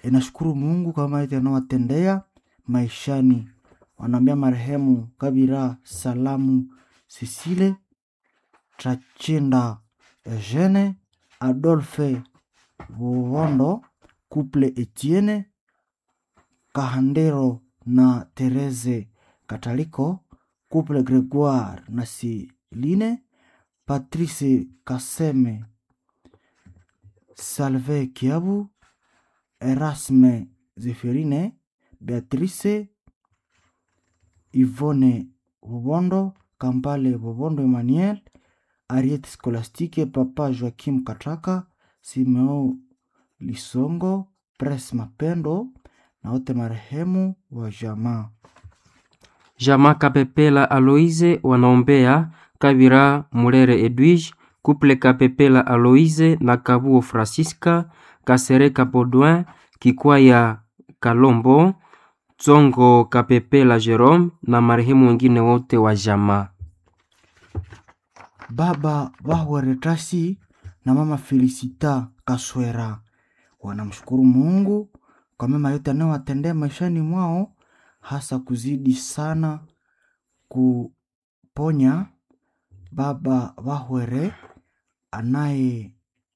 inashukuru Mungu kwa yote anawatendea maishani. Wanaambia marehemu Kabira Salamu Sisile Trachinda Eugene Adolphe Buhondo Couple Etienne Kahandero na Therese Kataliko Couple Gregoire na Siline Patrice Kaseme Salve Kiabu Erasme Zeferine Beatrice Yvonne Bubondo Kampale Bubondo Emmanuel Ariete Scolastique Papa Joaquim Katraka Simeo Lisongo Pres Mapendo na wote marehemu wa jamaa. Jamaa Kapepela Aloise wanaombea Kabira Mulere Edwige, Couple Kapepela Aloise na Kabuo Francisca, Kasereka Baudouin, Kikwaya Kalombo, Tsongo Kapepela Jerome na marehemu wengine wote wa jamaa. Baba Bahweretasi na mama Felicita Kaswera wanamshukuru Mungu kwa mema yote anayowatendea maishani mwao, hasa kuzidi sana kuponya baba Bahwere anaye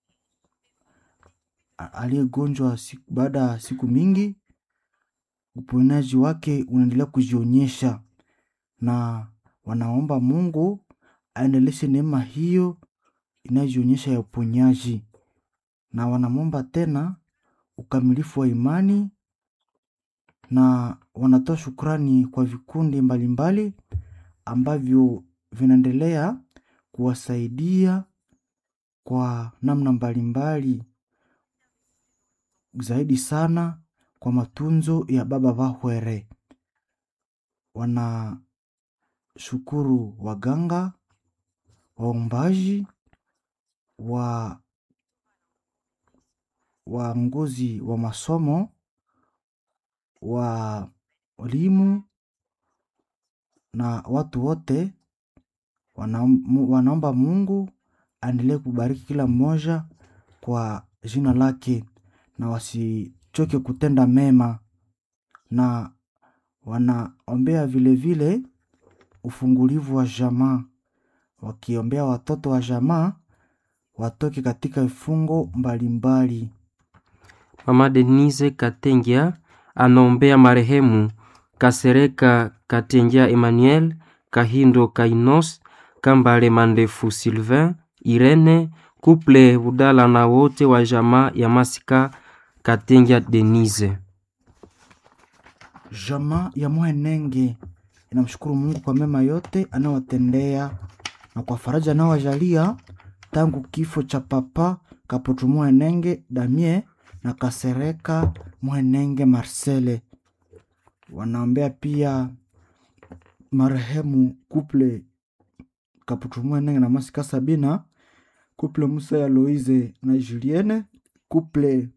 a- aliyegonjwa siku- baada ya siku mingi. Uponyaji wake unaendelea kujionyesha, na wanaomba Mungu aendeleshe neema hiyo inayojionyesha ya uponyaji, na wanamwomba tena ukamilifu wa imani, na wanatoa shukrani kwa vikundi mbalimbali ambavyo vinaendelea kuwasaidia kwa namna mbalimbali, zaidi sana kwa matunzo ya baba Bahwere. Wanashukuru waganga, waombaji, wa waongozi wa masomo, wa walimu na watu wote wanaom- wanaomba Mungu aendelee kubariki kila mmoja kwa jina lake, na wasichoke kutenda mema, na wanaombea vilevile ufungulivu wa jamaa, wakiombea watoto wa jamaa watoke katika vifungo mbalimbali. Mama Denise Katengia anaombea marehemu Kasereka Katengia Emmanuel, Kahindo Kainos, Kambale Mandefu Sylvain, Irene, Couple Budala na wote wa jamaa ya Masika Katengia Denise. Jamaa ya Mwenenge inamshukuru Mungu kwa mema yote anayowatendea na kwa faraja anayowajalia tangu kifo cha papa Kaputu Mwenenge Damie na Kasereka Mwenenge Marcele. Wanaombea pia marehemu Kuple Kaputu Mwenenge na Masika Sabina, Kuple Musa ya Loise na Julienne, Kuple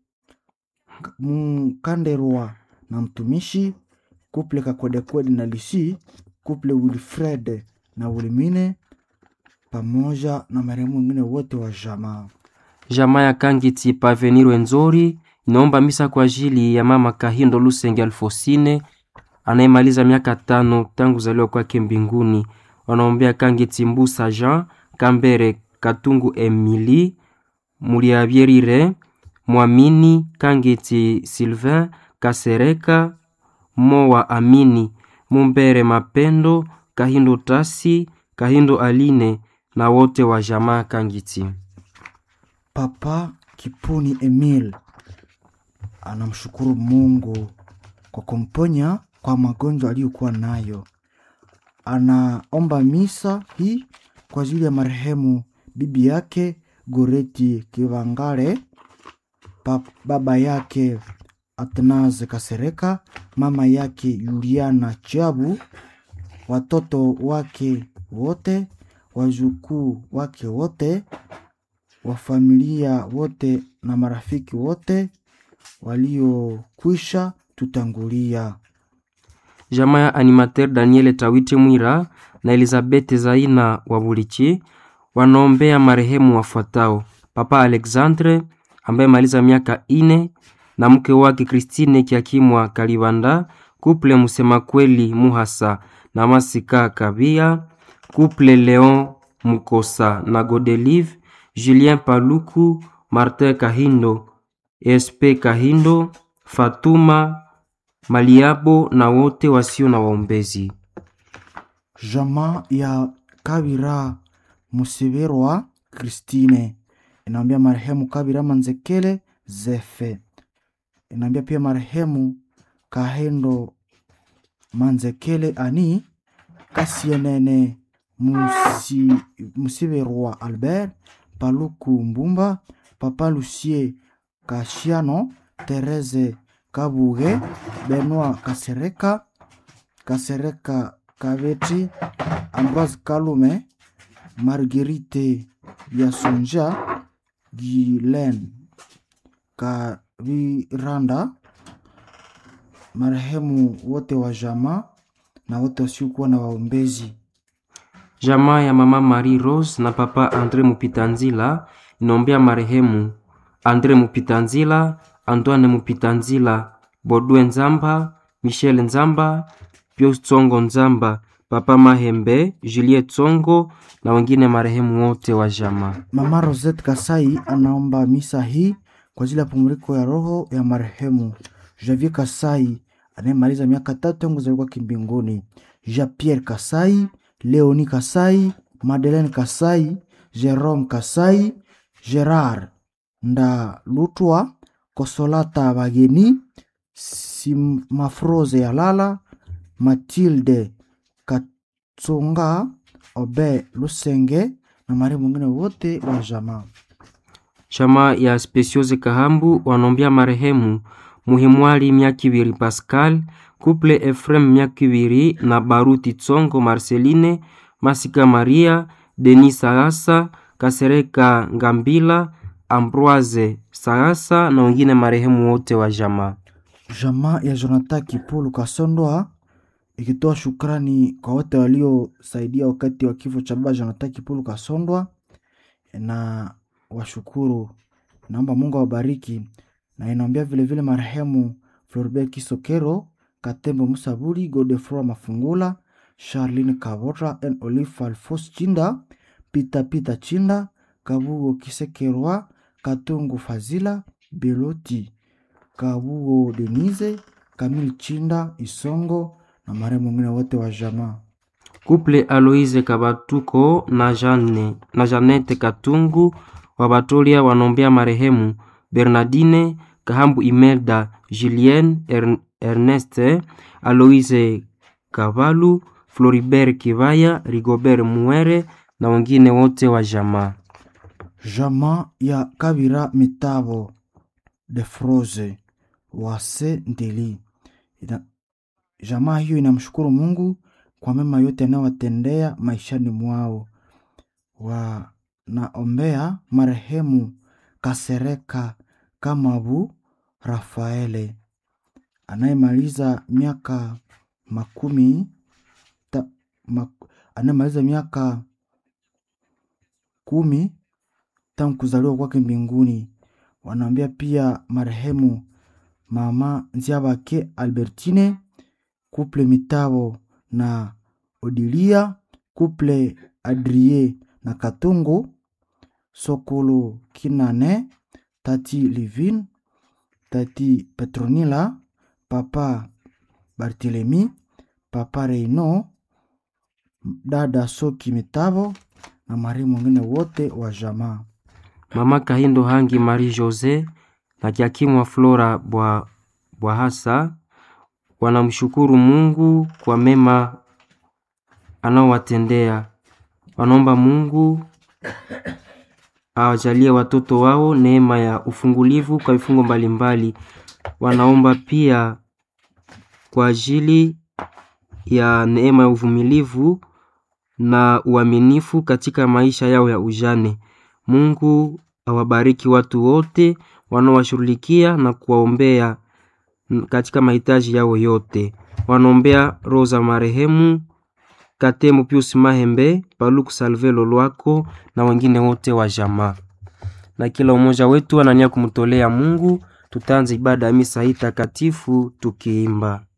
Mkanderwa na mtumishi kuple Kakwedekwede na Lisi, kuple Wilfred na Wilmine, pamoja na marehemu wengine wote wa jamaa. Jamaa ya Kangiti Pavenir Wenzori inaomba misa kwa ajili ya mama Kahindo Lusenge Alfosine anayemaliza miaka tano tangu kuzaliwa kwake mbinguni. Wanaombea Kangiti Mbusa Jean Kambere Katungu Emily Muliabyerire Mwamini Kangiti Sylvain Kasereka Mowa Amini Mumbere Mapendo Kahindo Tasi Kahindo Aline na wote wa jamaa Kangiti. Papa Kipuni Emil anamshukuru Mungu kwa kumponya kwa magonjwa aliyokuwa nayo. Anaomba misa hii kwa ajili ya marehemu bibi yake Goreti Kivangare, pa- baba yake Atnaze Kasereka, mama yake Juliana Chabu, watoto wake wote, wajukuu wake wote, wa familia wote na marafiki wote waliokwisha tutangulia. jamaa ya animateur Daniel Tawite Mwira na Elizabeth Zaina wa Bulichi wanaombea marehemu wafuatao: Papa Alexandre ambaye maliza miaka ine na mke wake Kristine Kiakimwa Kalibanda, kuple Musema Kweli Muhasa na Masika Kabia, kuple Leon Mukosa na Godelive, Julien Paluku, Martin Kahindo, SP Kahindo, Fatuma Maliabo na wote wasio na waombezi. Jamaa ya Kabira Musiberwa Kristine inaambia marehemu Kabira Manzekele Zefe, inaambia pia marehemu Kahendo Manzekele ani Kasienene Musi, Musiberwa Albert Paluku Mbumba Papa Lucie Kashiano Tereze Kabuge Benoit Kasereka Kasereka Kaveti Ambroise Kalume Marguerite Biasonja Gilen Kaviranda marehemu wote wa jamaa na wote wasiokuwa na waombezi. Jamaa ya mama Marie Rose na papa Andre Mupitanzila inaombea marehemu Andre Mupitanzila, Antoine Mupitanzila, Bodwe Nzamba, Michel Nzamba, Pius Tsongo Nzamba, papa Mahembe, Juliet Tsongo na wengine marehemu wote wa jamaa. Mama Rosette Kasai anaomba misa hii kwa ajili ya pumziko ya roho ya marehemu Javier Kasai anayemaliza miaka tatu tangu kuzaliwa kimbinguni, Jean Pierre Kasai, Leoni Kasai, Madeleine Kasai, Jerome Kasai, Gerard Ndalutwa, Kosolata Bageni, Simafroze Yalala, Matilde Katsonga, Obe Lusenge na marehemu wengine wote wa jamaa. Chama ya Speciose Kahambu wanaombea marehemu Muhimwali Myakibiri Pascal, Couple Efrem Myakibiri na Baruti Tsongo Marceline, Masika Maria, Denis Sagasa, Kasereka Ngambila, Ambroise Sagasa na wengine marehemu wote wa jamaa. Jamaa ya Jonathan Kipulu Kasondoa ikitoa shukrani kwa wote waliosaidia wakati wa kifo cha baba Jonathan Kipulu Kasondwa na washukuru, naomba Mungu awabariki, na inaombea vilevile marehemu Floribert Kisokero, Katembo Musaburi, Godefroy Mafungula, Charline Kavota and Olive Alfos Chinda, Peter Peter Chinda, Kabugo Kisekerwa, Katungu Fazila, Beloti Kabugo Denise, Kamil Chinda, Isongo na marehemu wengine wote wa jamaa. Couple Aloise Kabatuko na Jane, na Janete Katungu wa Batolia wanaombea marehemu Bernardine Kahambu Imelda Julienne Ern, Erneste Aloise Kavalu Floribert Kivaya Rigobert Muere na wengine wote wa jamaa. Jamaa ya Kabira Mitabo de Froze wase Ndeli. Ina, jamaa hiyo inamshukuru Mungu kwa mema yote anayowatendea maishani mwao. Wanaombea marehemu Kasereka Kamabu Rafaele anayemaliza miaka makumi ta, mak, anayemaliza miaka kumi tangu kuzaliwa kwake mbinguni. Wanaombea pia marehemu mama Nziabake Albertine, kuple Mitabo na Odilia, kuple Adrie na Katungu, Sokolo Kinane, tati Livin, tati Petronila, papa Barthelemy, papa Reino, dada Soki Mitabo na marehemu wengine wote wa jamaa. Mama Kahindo Hangi Marie Jose na Kiakimwa Flora Bwa Bwahasa wanamshukuru Mungu kwa mema anaowatendea. Wanaomba Mungu awajalie watoto wao neema ya ufungulivu kwa vifungo mbalimbali. Wanaomba pia kwa ajili ya neema ya uvumilivu na uaminifu katika maisha yao ya ujane. Mungu awabariki watu wote wanaowashughulikia na kuwaombea katika mahitaji yao yote. Wanaombea roho za marehemu Katemo Pius Mahembe, Paluku Salve Lolwako na wengine wote wa jamaa. Na kila umoja wetu anania kumtolea Mungu Tutaanza ibada ya misa hii takatifu tukiimba